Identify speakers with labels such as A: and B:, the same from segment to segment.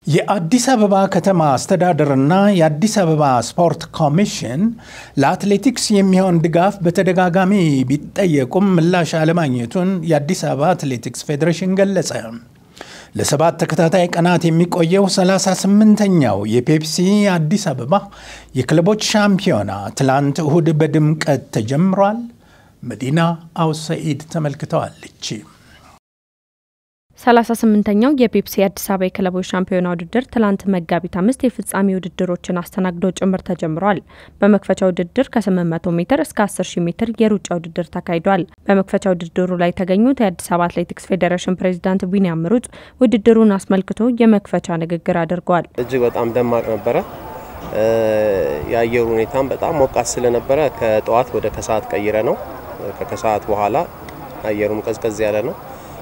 A: የአዲስ አበባ ከተማ አስተዳደርና የአዲስ አበባ ስፖርት ኮሚሽን ለአትሌቲክስ የሚሆን ድጋፍ በተደጋጋሚ ቢጠየቁም ምላሽ አለማግኘቱን የአዲስ አበባ አትሌቲክስ ፌዴሬሽን ገለጸ። ለሰባት ተከታታይ ቀናት የሚቆየው 38ኛው የፔፕሲ አዲስ አበባ የክለቦች ሻምፒዮና ትላንት እሁድ በድምቀት ተጀምሯል። መዲና አውሰኢድ ተመልክተዋለች።
B: 38ኛው የፔፕሲ አዲስ አበባ የክለቦች ሻምፒዮና ውድድር ትላንት መጋቢት አምስት የፍጻሜ ውድድሮችን አስተናግዶ ጭምር ተጀምሯል። በመክፈቻ ውድድር ከ800 ሜትር እስከ 10000 ሜትር የሩጫ ውድድር ተካሂዷል። በመክፈቻ ውድድሩ ላይ የተገኙት የአዲስ አበባ አትሌቲክስ ፌዴሬሽን ፕሬዚዳንት ቢኒያም ምሩጽ ውድድሩን አስመልክቶ የመክፈቻ ንግግር አድርገዋል።
C: እጅግ በጣም ደማቅ ነበረ። የአየሩ ሁኔታም በጣም ሞቃት ስለነበረ ከጠዋት ወደ ከሰዓት ቀይረ ነው። ከከሰዓት በኋላ አየሩም ቀዝቀዝ ያለ ነው።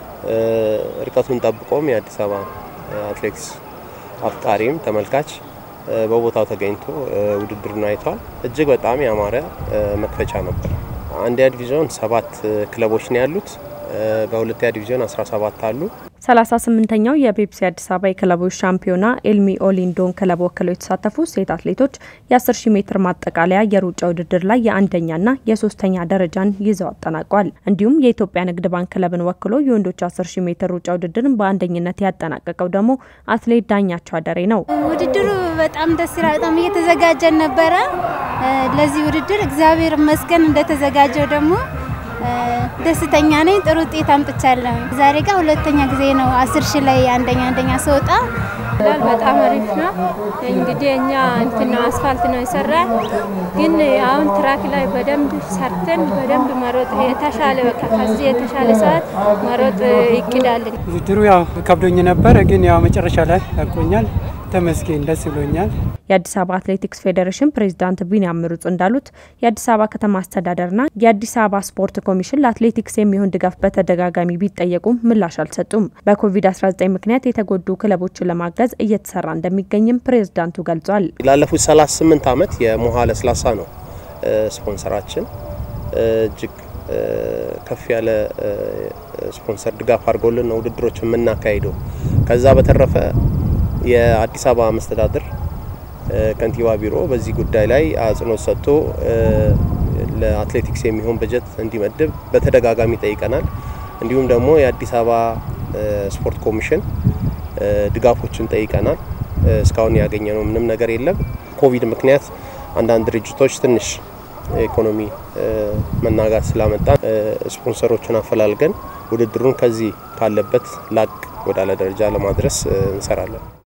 C: ርቀቱን ጠብቆም የአዲስ አበባ አትሌቲክስ አፍቃሪም ተመልካች በቦታው ተገኝቶ ውድድሩን አይቷል። እጅግ በጣም ያማረ መክፈቻ ነበር። አንደኛ ዲቪዥን ሰባት ክለቦች ነው ያሉት። በሁለተኛ ዲቪዥን 17 አሉ።
B: 38ኛው የፔፕሲ አዲስ አበባ የክለቦች ሻምፒዮና ኤልሚ ኦሊንዶን ክለብ ወክለው የተሳተፉ ሴት አትሌቶች የ10 ሺ ሜትር ማጠቃለያ የሩጫ ውድድር ላይ የአንደኛና የሶስተኛ ደረጃን ይዘው አጠናቋል። እንዲሁም የኢትዮጵያ ንግድ ባንክ ክለብን ወክሎ የወንዶች 10 ሺ ሜትር ሩጫ ውድድርን በአንደኝነት ያጠናቀቀው ደግሞ አትሌት ዳኛቸው አደሬ ነው።
D: ውድድሩ በጣም ደስ ይላል። በጣም እየተዘጋጀን ነበረ ለዚህ ውድድር እግዚአብሔር ይመስገን። እንደተዘጋጀው ደግሞ ደስተኛ ነኝ። ጥሩ ውጤት አምጥቻለሁ። ዛሬ ጋር ሁለተኛ ጊዜ ነው አስር ሺ ላይ አንደኛ አንደኛ ስወጣ
E: በጣም አሪፍ ነው። እንግዲህ እኛ እንትን ነው አስፋልት ነው የሰራ፣ ግን አሁን ትራክ ላይ በደንብ ሰርተን በደንብ መሮጥ የተሻለ በቃ ከዚህ የተሻለ ሰዓት መሮጥ ይቅዳልን።
F: ውድድሩ ያው ከብዶኝ ነበረ፣ ግን ያው መጨረሻ ላይ ያቆኛል። ተመስገን ደስ ብሎኛል።
B: የአዲስ አበባ አትሌቲክስ ፌዴሬሽን ፕሬዚዳንት ቢኒያም ምሩጽ እንዳሉት የአዲስ አበባ ከተማ አስተዳደርና የአዲስ አበባ ስፖርት ኮሚሽን ለአትሌቲክስ የሚሆን ድጋፍ በተደጋጋሚ ቢጠየቁም ምላሽ አልሰጡም። በኮቪድ-19 ምክንያት የተጎዱ ክለቦችን ለማገዝ እየተሰራ እንደሚገኝም ፕሬዚዳንቱ ገልጿል።
C: ላለፉት 38 ዓመት የሞሃ ለስላሳ ነው ስፖንሰራችን። እጅግ ከፍ ያለ ስፖንሰር ድጋፍ አድርጎልን ነው ውድድሮች የምናካሂደው። ከዛ በተረፈ የአዲስ አበባ መስተዳድር ከንቲባ ቢሮ በዚህ ጉዳይ ላይ አጽንኦት ሰጥቶ ለአትሌቲክስ የሚሆን በጀት እንዲመድብ በተደጋጋሚ ጠይቀናል። እንዲሁም ደግሞ የአዲስ አበባ ስፖርት ኮሚሽን ድጋፎችን ጠይቀናል። እስካሁን ያገኘነው ምንም ነገር የለም። ኮቪድ ምክንያት አንዳንድ ድርጅቶች ትንሽ ኢኮኖሚ መናጋት ስላመጣ ስፖንሰሮችን አፈላልገን ውድድሩን ከዚህ ካለበት ላቅ ወዳለ ደረጃ ለማድረስ እንሰራለን።